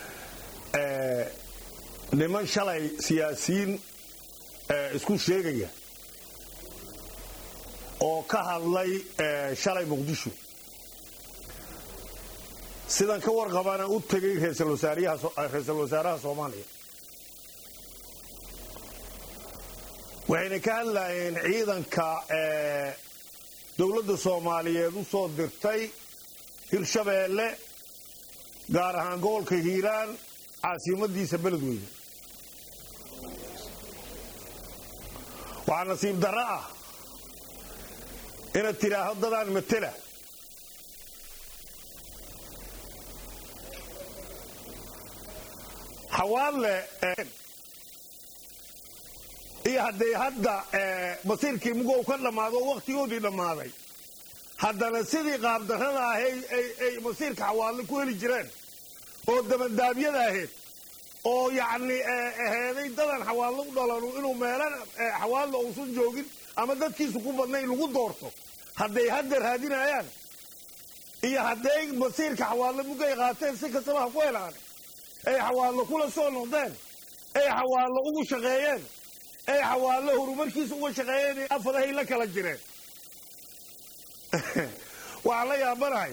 niman shalay siyaasiyiin isku sheegaya oo ka hadlay shalay muqdisho sidan ka warqabana u tegay ra'iisul wasaaraha soomaaliya waxayna ka hadlayeen ciidanka dowladda soomaaliyeed u soo dirtay hirshabeelle gaar ahaan gobolka hiiraan caasimadiisa beledweyne waxaa nasiib darro ah inaad tidhaahdo dadaan matela xawaadle iyo hadday hadda masiirkii mugow ka dhammaado oo wakhtigoodii dhammaaday haddana sidii qaabdarrada ahay ay masiirka xawaadle ku heli jireen oo dabandaabyada ahayd oo yacni aheeday dadan xawaadle u dhalanu inuu meelan xawaadle uusan joogin ama dadkiisu ku badnayn lagu doorto hadday hadda raadinayaan iyo hadday masiirka xawaadle mugay qaateen si kastaba ha ku helaan ay xawaadle kula soo noqdeen ay xawaadle ugu shaqeeyeen ay xawaadle horumarkiisa uga shaqeeyeen afadahay la kala jireen waxaan la yaabanahay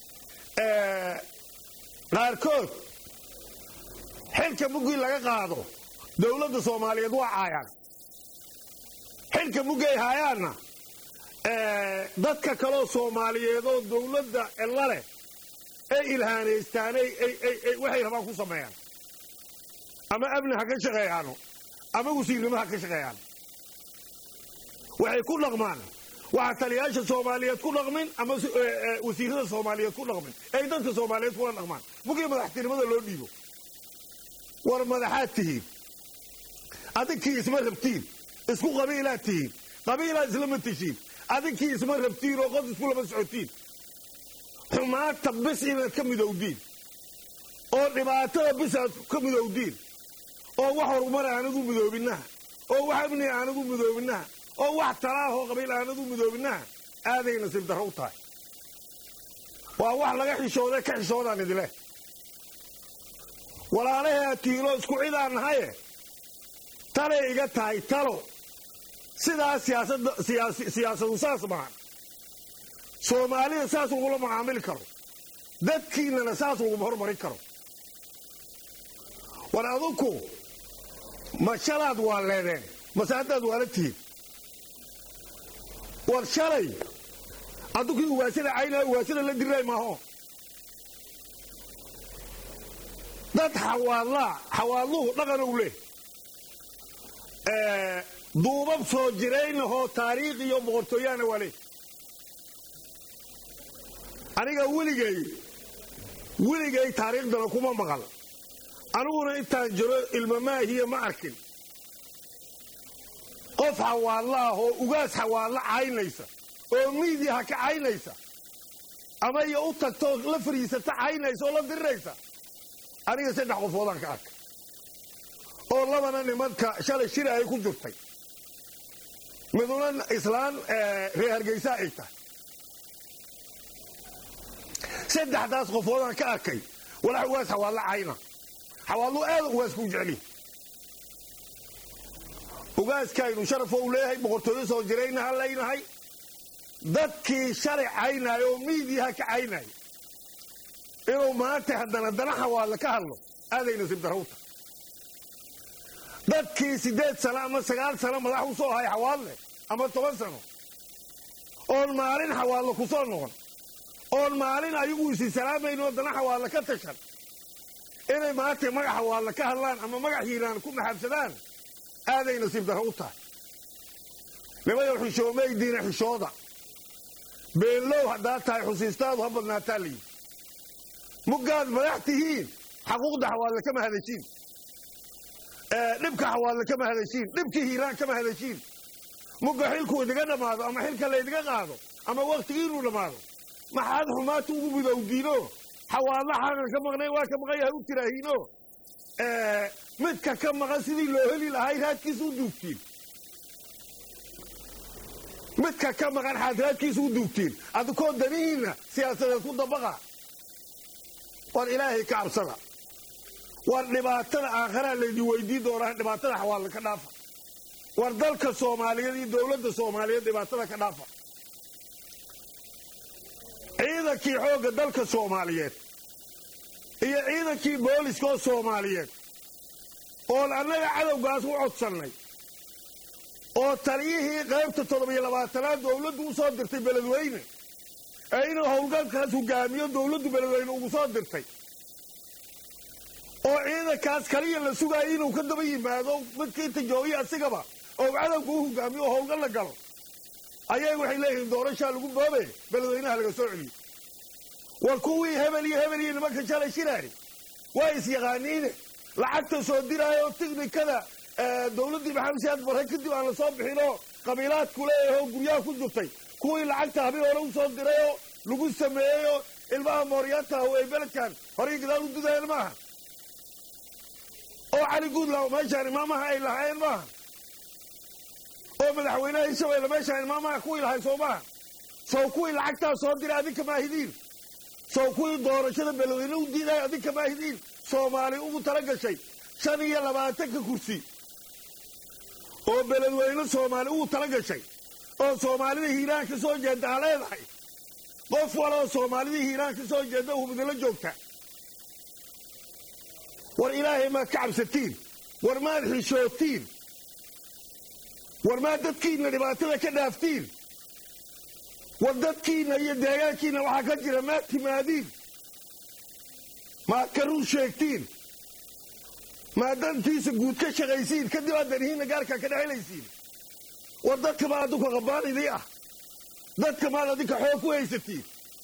qaarkood xilka muggii laga qaado dowladda soomaaliyeed waa caayaan xilka muggay haayaanna dadka kaloo soomaaliyeed oo dowladda ella leh ay ilhaanaystaan waxay rabaan ku sameeyaan ama amni ha ka shaqeeyaano ama wasiirnimo ha ka shaqeeyaan waxay ku dhaqmaan waxa taliyaasha soomaaliyeed ku dhaqmin ama wasiirada soomaaliyeed ku dhaqmin ay dadka soomaaliyeed kula dhaqmaan mugii madaxtinimada loo dhiibo war madaxaad tihiin adinkii isma rabtiin isku qabiilaad tihiin qabiilaad islama tishiin adinkii isma rabtiin oo qod isku lama socotiin xumaata bis inaad ka midowdiin oo dhibaatada bis aad ka midowdiin oo wax horumar aanadu midoobinaha oo wax amni aanadu midoobinaha oo wax talaahoo qabiil aanadu midoobinaha aaday nasiib darro u tahay waa wax laga xishooday ka xishoodaan idileh walaalahay aad tihiinoo isku cidaan nahaye talay iga tahay talo sidaas siyaasadu saas maahan soomaalida saas lagula macaamili karo dadkiinnana saas laguma hormarin karo war adunku ma shalaad waa leedeen mase haddaad waala tihiin war shalay addunkii uwaasada caynaa uwaasada la diray maaho dad xawaadlaa xawaadluhu dhaqanow leh duubab soo jiraynahoo taariikh iyo boqortooyaana waa leh aniga weligay weligay taariikhdana kuma maqal aniguna intaan jiro ilmamaahiya ma arkin qof xawaadla ah oo ugaas xawaadla caynaysa oo miidiyaha ka caynaysa ama iyo u tagtoo la fariisata caynaysa oo la diriraysa aniga saddex qofoodaan ka arka oo labana nimanka shalay shira ay ku jirtay miduna islaan reer hargeysa ay tahay saddexdaas qofoodaan ka arkay walax ugaas xawaadla cayna xawaadlu aada ugaasku u jecli ugaaskaynu sharafo u leeyahay boqortooyo soo jirayna ha laynahay dadkii shalay caynaayo oo miidiyaha ka caynaayo inuu maanta haddana dana xawaadle ka hadlo aaday nasiib darrawta dadkii siddeed sano ama sagaal sano madax u soo ahay xawaadle ama toban sano oon maalin xawaadle ku soo noqon oon maalin ayagu isi salaamayn oo dana xawaadle ka tashan inay maanta magaxa waalla ka hadlaan ama magac hiiraan ku maxaabsadaan aaday nasiib darro u tahay nimayow xishoomaydiina xishooda beenlow haddaad tahay xusiistaadu ha badnaataa layidhi muggaad madax tihiin xaquuqda xawaalle kama hadashiin dhibka xawaalle kama hadashiin dhibkii hiiraan kama hadashiin mugga xilku idiga dhammaado ama xilka laydiga qaado ama wakhtigiinuu dhammaado maxaad xumaata ugu midowdiino xawaalla xaqan ka maqnayn waa ka maqan yahay u tiraahiino midka ka maqan sidii loo heli lahay raadkiisa u duugtiin midka ka maqan xaad raadkiisa u duugtiin adikoo danihiinna siyaasadeed ku dabaqa war ilaahay ka cabsada war dhibaatada aakharaa laydin weydiin doonaa dhibaatada xawaalla ka dhaafa war dalka soomaaliyeed iyo dowladda soomaaliyeed dhibaatada ka dhaafa ciidankii xoogga dalka soomaaliyeed iyo ciidankii booliska oo soomaaliyeed oon annaga cadowgaas u codsannay oo taliyihii qaybta toddobiyo labaatanaad dowladdu u soo dirtay beledweyne ee inuu howlgalkaas hogaamiyo dowladdu beledweyne ugu soo dirtay oo ciidankaas kaliya la sugaaya inuu ka daba yimaado midka inta joogiya asigaba oo cadowga u hogaamiyo oo howlgal la galo ayay waxay leeyihiin doorashaa lagu boobe beledweynaha laga soo celiyo war kuwii hebel iyo hebel iyo nimanka shalay shiraari waa isyaqaaniine lacagta soo diraayo tiknikada dowladdii maxamed siyaad barre kadib aan la soo bixinoo qabiilaadku leeyahoo guryaha ku jirtay kuwii lacagta habeen hore u soo dirayoo lagu sameeyeyoo ilmaha mooryaanta ah ay beledkan horay gadaal u dudayeen maaha oo cali guudla meeshaan imaamaha ay lahaayeen maaha oo madaxweynaha hirshabeelle meeshaan imaamaha kuwii lahay soo maaha sow kuwii lacagtaa soo diray adinka maahidiin sow kuwii doorashada beledweyne u diiday adinka maahidiin soomaali ugu tala gashay shan iyo labaatanka kursi oo beledweyne soomaali ugu tala gashay oo soomaalida hiiraan ka soo jeedda ha leedahay qof waloo soomaalida hiiraan ka soo jeedda hubidala joogta war ilaahay maad ka cabsatiin war maad xishootiin war maad dadkiinna dhibaatada ka dhaaftiin war dadkiinna iyo deegaankiinna waxaa ka jira maad timaadiin maad ka run sheegtiin maad dantiisa guud ka shaqaysiin kadib aad danihiinna gaarkaa ka dhexelaysiin war dadka maad adinka qabbaanidii ah dadka maad adinka xoog ku haysatiin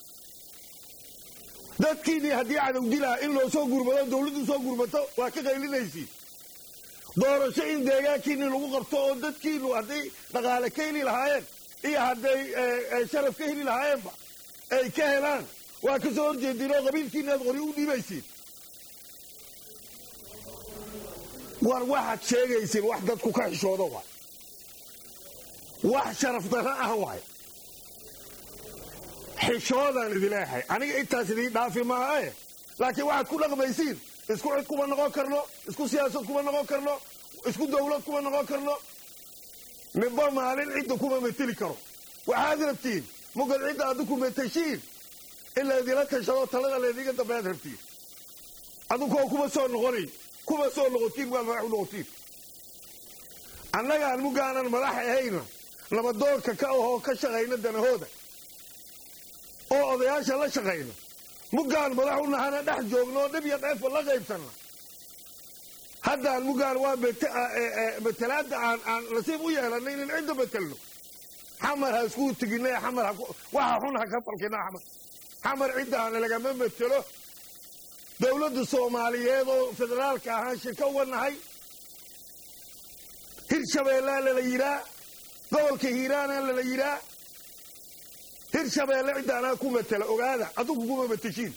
dadkiinnii haddii cadow dilaa in loo soo gurmado dawladdu soo gurmato waa ka qaylinaysiin doorasho in deegaankiinni lagu qabto oo dadkiinnu hadday dhaqaale ka heli lahaayeen iyo hadday sharaf ka heli lahaayeenba ay ka helaan waa ka soo horjeediin oo qabiilkiinni aad qori u dhiibaysiin war waxaad sheegaysiin wax dadku ka xishoodo waay wax sharaf darro ah waay xishoodaan idileehay aniga intaas idiin dhaafi maahae laakiin waxaad ku dhaqmaysiin isku cid kuma noqon karno isku siyaasad kuma noqon karno isku dawlad kuma noqon karno ninba maalin cidda kuma meteli karo waxaad rabtiin mugad cidda adinku metashiin in laydila tashado talada laydiga dambead rabtiin adinkoo kuma soo noqonayn kuma soo noqotiin waa madax u noqotiin annagaan mugaanan madax ahayna nabadoonka ka ahoo ka shaqayna danahooda oo odayaasha la shaqayno muggaan madax u nahana dhex joogno dhib iyo dheefba la qaybsanna haddaan muggaan waa matalaadda aan aan nasiib u yeelanay inin cidda betelno xamar ha iskuu teginay xamar waxa xun ha ka falkina xamar xamar ciddaana lagama metelo dowladda soomaaliyeed oo federaalka ahaan shirka uga nahay hirshabeellea lala yiraa gobolka hiiraana lala yiraa hirshabeelle cidda anaa ku matela ogaada adigu kuma mateshiin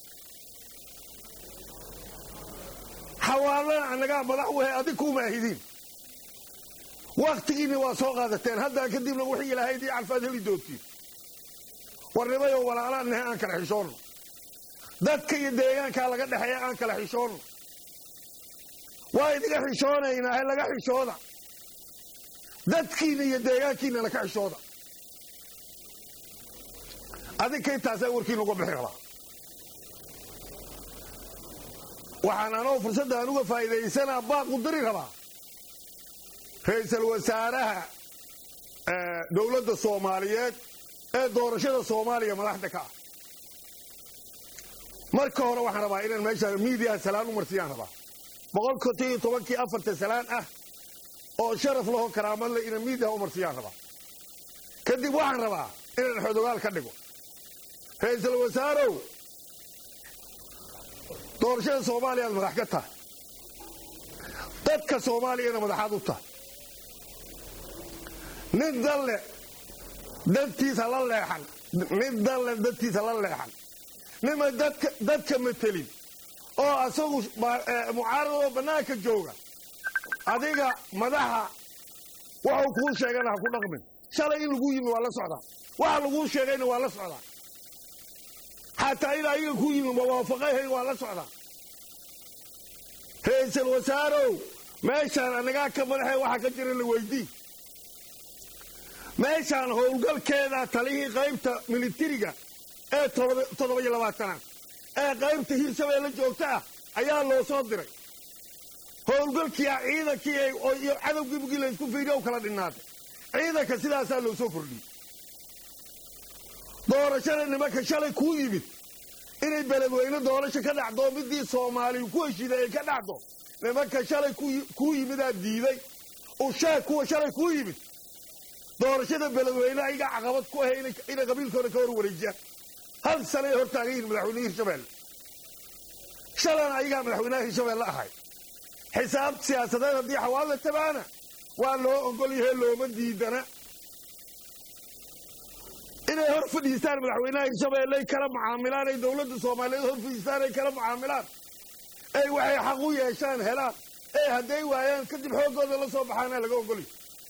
xawaalana annagaa madax wahe adig kumaahidiin wakhtigiinni waa soo qaadateen haddaan kadibna wixii ilaahay dii calfaad heli doontiin warnimayoo walaalaan nahay aan kala xishoonno dadka iyo deegaankaa laga dhexeeya aan kala xishoonno waa idiga xishoonaynaa he laga xishooda dadkiinna iyo deegaankiinna laka xishooda adinka intaasaa warkiin uga bixi rabaa waxaan anoo fursaddan uga faa'iidaysanaa baaqu diri rabaa ra-iisul wasaaraha dowladda soomaaliyeed ee doorashada soomaaliya madaxda ka ah marka hore waxaan rabaa inaan meesha miidiyaha salaan u marsiyaan rabaa boqol konton iyo tobankii afarta salaan ah oo sharaf laho karaamad le inaan miidiyaha u marsiyaan rabaa kadib waxaan rabaa inaan xodogaal ka dhigo ra-iisul wasaarow doorashada soomaaliya aad madax ka tahay dadka soomaaliyana madaxaad u tahay nin dalle dantiisa la leexan nin dalle dantiisa la leexan nima dadka dadka matelin oo asagu mucaaradoo bannaanka jooga adiga madaxa waxuu kuu sheegana ha ku dhaqmin shalay in lagu yimi waa la socdaa waxa laguu sheegayna waa la socdaa xataa in ayaga ku yimi mawaafaqahayn waa la socdaa ra-iisul wasaarow meeshaan anagaa ka madaxee waxaa ka jira la weydii meeshaan howlgalkeeda talihii qaybta militariga ee toddoba iyo labaatanaad ee qaybta hirshabeelle joogta ah ayaa loo soo diray howlgalkiia ciidankii iyo cadowgii bugii laysku fiiriya u kala dhinnaatay ciidanka sidaasaa loo soo kordhiyey doorashada nimanka shalay kuu yimid inay beledweyne doorasho ka dhacdo midii soomaaliyu ku heshiiday ay ka dhacdo nimanka shalay kuu yimidaa diiday usheeg kuwa shalay kuu yimid doorashada beledweyne ayaga caqabad ku ahay inay qabiilkooda ka hor wareejiyaan hal sanay hor taagan yihin madaxweynehi hirshabeelle shalana ayagaa madaxweynaha hirshabeelle ahay xisaab siyaasadeed haddii xawaala tabaana waa loo ogol yahay looma diidana inay hor fadhiistaan madaxweynaha hirshabeelle ay kala mucaamilaan ay dowladda soomaaliyeed hor fadhiistaan ay kala mucaamilaan ay waxay xaq u yeeshaan helaan ee hadday waayaan kadib xooggooda la soo baxaana laga ogolya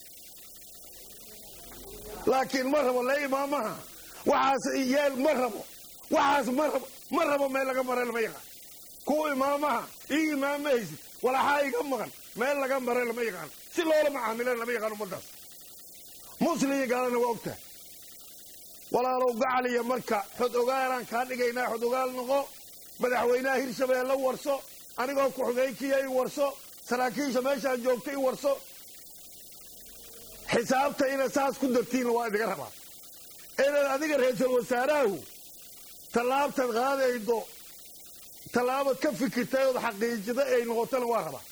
laakiin ma rabo le imaamaha waxaas yeel ma rabo waxaas ma rabo ma rabo meel laga mara lama yaqaan kuwa imaamaha ii imaam ma haysid walaxaa iga maqan meel laga mara lama yaqaan si loola macaamilan lama yaqaan ummaddaas muslim iyo gaalana waa ogtahay walaalow gacaliya marka xod ogaalaan kaa dhigaynaa xod ogaal noqo madaxweynaha hirshabeelle warso anigoo ku-xigeenkiya i warso saraakiisha meeshaan joogta i warso xisaabta inaad saas ku dartiinna waa idiga rabaa inaad adiga ra-iisul wasaarahu tallaabtaad qaadaydo tallaabad ka fikirtay ood xaqiijida ay noqotona waa rabaa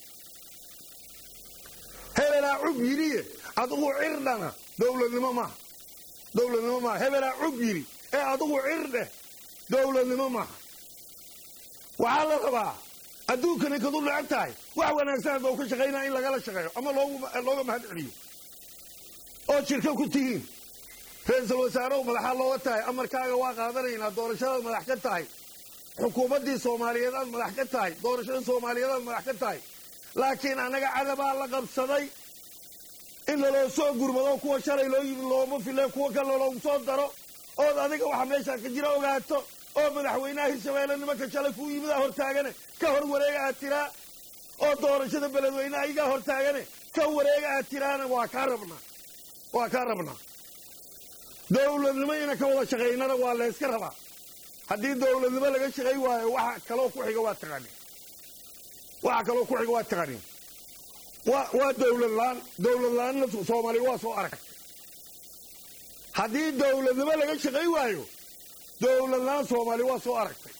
hebelaa cub yidhiye adigu cirdhana dowladnimo maaha dowladnimo maaha hebelaa cub yidhi ee adigu cirdheh dowladnimo maaha waxaa la rabaa adduunkani kadu necab tahay wax wanaagsan hadda u ka shaqaynaa in lagala shaqeeyo ama looga mahad celiyo oo jirka ku tihiin ra-iisul wasaarehu madaxaa looga tahay amarkaaga waa qaadanaynaa doorashadaad madax ka tahay xukuumaddii soomaaliyeed aad madax ka tahay doorashada soomaaliyeed aad madax ka tahay laakiin annaga cadabaa la qabsaday in laloo soo gurmado kuwa shalay loo yimi looma file kuwa kale loogu soo daro ood adiga waxa meeshaa ka jira ogaato oo madaxweynaha hirshabeelle nimanka shalay kuu yimidaa hortaagane ka hor wareega aad tiraa oo doorashada beledweyne ayagaa hortaagane ka wareega aad tiraana waa kaa rabnaa waa kaa rabnaa dowladnimo ina ka wada shaqaynana waa layska rabaa haddii dowladnimo laga shaqay waayo waxa kaloo ku xiga waa taqaanin waxa kaloo ku xiga waa taqaanin waa waa dowlad la-aan dowlad la-aanna soomaaliya waa soo aragtay haddii dowladnimo laga shaqay waayo dowlad la-aan soomaaliya waa soo aragtay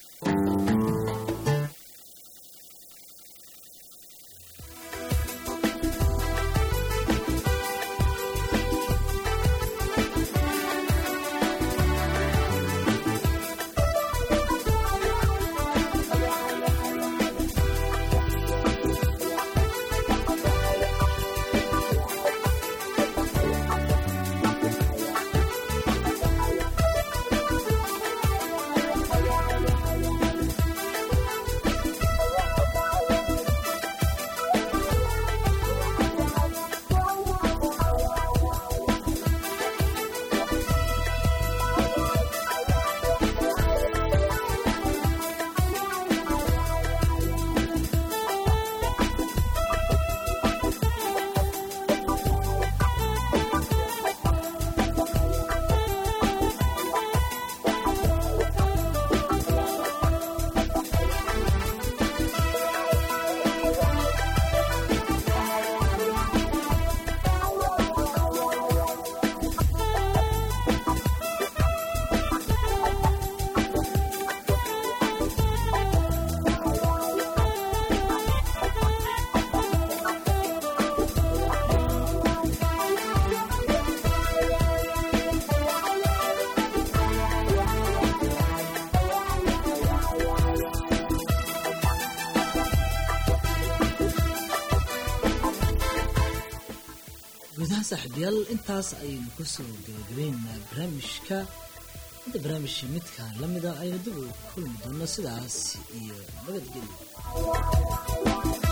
gudaha saaxiibayaal intaas ayaynu kusoo gabagabeynaa barnaamijka inta barnaamijka midka lamida aynu dib u kulmi doono sidaas iyo nabadgelyo